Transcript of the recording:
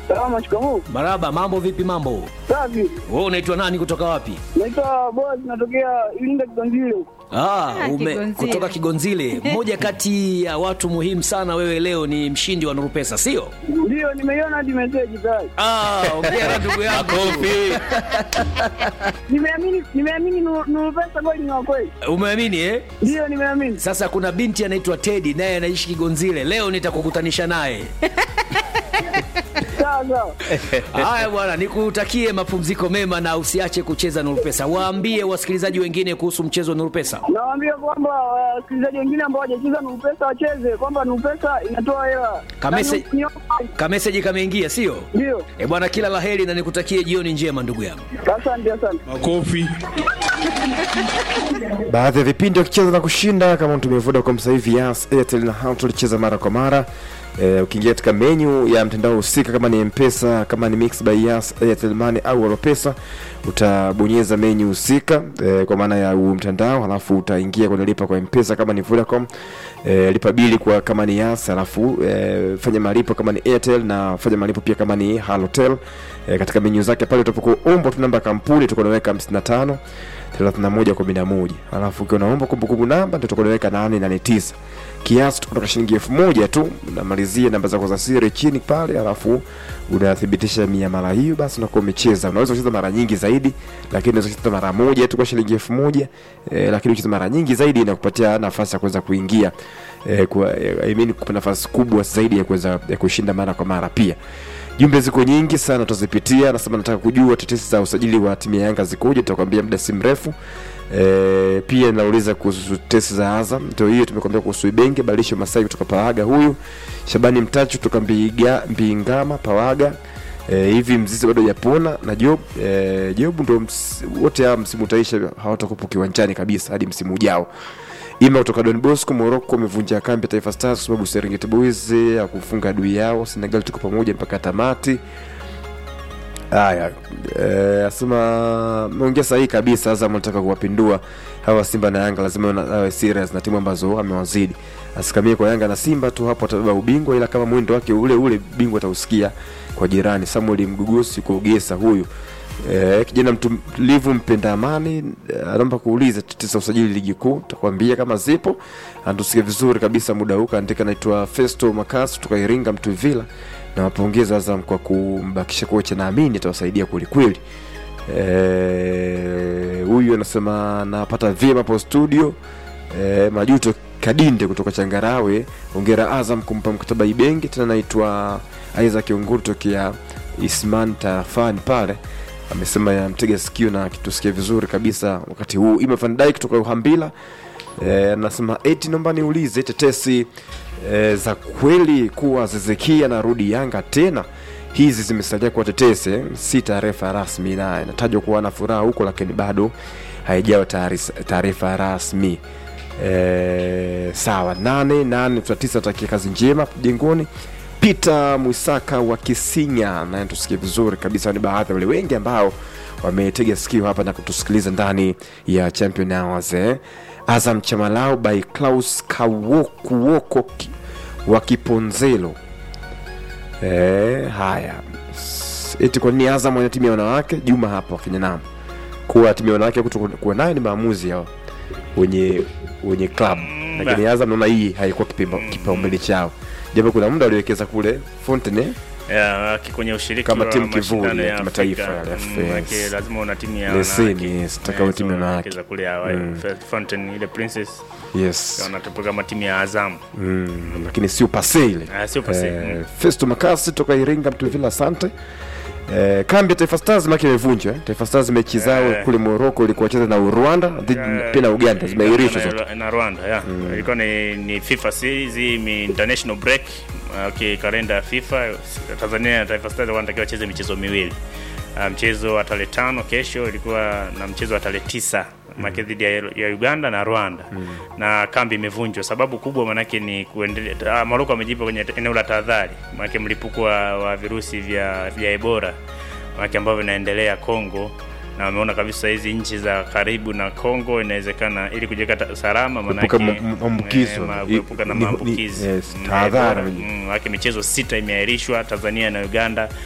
Salama, shikamoo. Maraba, mambo vipi? Mambo Safi. wewe, unaitwa nani kutoka wapi? Naitwa Boaz, natokea Iringa Kiganzile. Ah, Ah, ume, Kigonzile. kutoka Kigonzile. Mmoja kati ya watu muhimu sana, wewe leo ni mshindi wa Nuru Pesa, sio? Ndio, nimeiona hadi meseji tayari. Ah, ongea ndugu yangu. Nimeamini, nimeamini Nuru Nuru Pesa kweli ni wa kweli. Umeamini eh? Ndio, nimeamini. Sasa kuna binti anaitwa Teddy naye anaishi Kigonzile. Leo nitakukutanisha naye. Sawa sawa. Haya bwana, nikutakie mapumziko mema na usiache kucheza Nuru Pesa. Waambie wasikilizaji wengine kuhusu mchezo wa Nuru Pesa. Nawaambia kwamba wasikilizaji wengine ambao hawajacheza Nuru Pesa wacheze, kwamba Nuru Pesa inatoa hela. Kamese- Na ni- ni- Kameseji kameingia, sio? Ndio. Eh bwana, kila laheri na nikutakie jioni njema ndugu yangu. Asante, asante. Makofi. baadhi ya vipindi wakicheza na kushinda kama mtumia Vodacom sasa hivi Yas, Airtel na Hao tulicheza mara kwa mara. E, ukiingia katika menyu ya mtandao husika kama ni Mpesa, kama ni Mix by Yas, Airtel Money au Alopesa, utabonyeza menyu husika e, kwa maana ya huu mtandao, halafu utaingia kwenye lipa kwa Mpesa kama ni Vodacom, e, lipa bili kwa kama ni Yas, halafu e, fanya malipo kama ni Airtel na fanya malipo pia kama ni Halotel. E, katika menyu zake pale utapokuomba tu namba ya kampuni utakuwa unaweka 55 3111 alafu ukiwa unaomba kumbukumbu namba ndio utakuwa unaweka 889 kiasi kutoka shilingi elfu moja tu unamalizia namba zako za siri chini pale alafu unathibitisha miamala hiyo basi unakuwa umecheza unaweza kucheza mara nyingi zaidi lakini unaweza kucheza mara moja tu kwa shilingi elfu moja eh, lakini ukicheza mara nyingi zaidi inakupatia nafasi ya kuweza kuingia eh, kwa, eh, I mean, kupa nafasi kubwa zaidi ya kuweza ya kushinda mara kwa mara pia jumbe ziko nyingi sana tutazipitia nasema nataka kujua tetesi za usajili wa timu ya yanga zikoje tutakwambia muda si mrefu e, pia nauliza kuhusu tetesi za azam ndio hiyo tumekwambia kuhusu ibenge badilisho masai kutoka pawaga huyu shabani mtachu kutoka Mbiga- mbingama pawaga e, hivi mzizi bado hajapona na job e, job ndo ms, wote hawa msimu utaisha hawatakupo kiwanjani kabisa hadi msimu ujao ima kutoka Don Bosco Morocco amevunja kambi ya Taifa Stars kwa sababu Serengeti Boys ya kufunga adui yao. Senegal tuko pamoja mpaka tamati. Haya, eh, asema meongea sahihi kabisa. Azam anataka kuwapindua hawa Simba na Yanga, lazima wana- awe serious na timu ambazo amewazidi. Asikamie kwa Yanga na Simba tu, hapo atabeba ubingwa, ila kama mwendo wake ule ule bingwa atausikia kwa jirani. Samuel Mgugusi kuogesa huyu Eh, kijana mtulivu mpenda amani eh, anaomba kuuliza tetesi za usajili ligi kuu, takwambia kama zipo. Anatusikia vizuri kabisa muda huu, kaandika naitwa Festo Makasi kutoka Iringa Mtuvila, na wapongeza Azam kwa kumbakisha kocha, naamini atawasaidia kwelikweli. Eh, huyu anasema napata vyema hapo studio. Eh, Majuto Kadinde kutoka Changarawe, ongera Azam kumpa mkataba Ibenge. Tena naitwa Isaac Onguru tokea Isman tarafani pale amesema yamtega sikio na kitusikia vizuri kabisa wakati huu. Ima Van Dijk kutoka Uhambila eh, anasema eti naomba niulize tetesi eh, za kweli kuwa Zezekia anarudi Yanga tena hizi zimesalia kuwa tetesi eh, si taarifa rasmi, na inatajwa kuwa na furaha huko, lakini bado haijawa taarisa- taarifa rasmi. E, sawa nane nane tuna tisa takia kazi njema hapo jengoni Peter Mwisaka wa Kisinya naye tusikie vizuri kabisa. Ni baadhi ya wale wengi ambao wametega sikio hapa na kutusikiliza ndani ya Champion Hours eh. Azam Chamalao by Klaus Kawokuwoko ki- wa Kiponzelo eh, haya S- eti kwa nini Azam wana timu ya wanawake? Juma hapa wakenya nam kuwa timu ya wanawake kutokuwa nayo ni maamuzi yao wenye wenye club lakini Azam naona hii haikuwa kipimba- kipaumbele chao, japo kuna muda waliwekeza kule Fontaine Ya, aki kwenye ushiriki Kama wa timu kivuli mashindano ya ya kimataifa Afrika. yale, Mm, yes. maanake lazima una timu ya Leseni, wanawake. yes, taka Eh, uwe timu ya so wanawake. wanacheza kule Hawaii. Mm. Fountain ile Princess yes wanatoka kama timu ya Azam. mm, lakini sio pase ile Ah, sio pase, eh, mm. Festo Makasi toka Iringa Mtuvila, asante. Eh, kambi ya Taifa Stars maki imevunjwa eh. Taifa Stars mechi zao Eh. kule Morocco ilikuwa cheza na Rwanda dhidi Eh, pia na Uganda zimeahirishwa na- zote. na Rwanda ya ilikuwa ni, ni FIFA series hii ni international break okay, kalenda ya FIFA Tanzania na Taifa Stars wanatakiwa wacheze michezo miwili Ah, mchezo wa tarehe tano kesho ilikuwa na mchezo wa tarehe tisa make dhidi ya, ya Uganda na Rwanda na kambi imevunjwa. Sababu kubwa manake ni kuendelea. Morocco amejipa kwenye eneo la tahadhari, manake mlipuko wa, wa virusi vya, vya Ebola manake ambavyo vinaendelea Kongo na wameona kabisa hizi nchi za karibu na Kongo inawezekana ili kujiweka ta- salama Kuepuka manake ma- maambukizo. eh, ma- I- kuepuka na ni- ni- maambukizi yes, Mm, tahadhari. Ebola. Mm, manake michezo sita imeahirishwa Tanzania na Uganda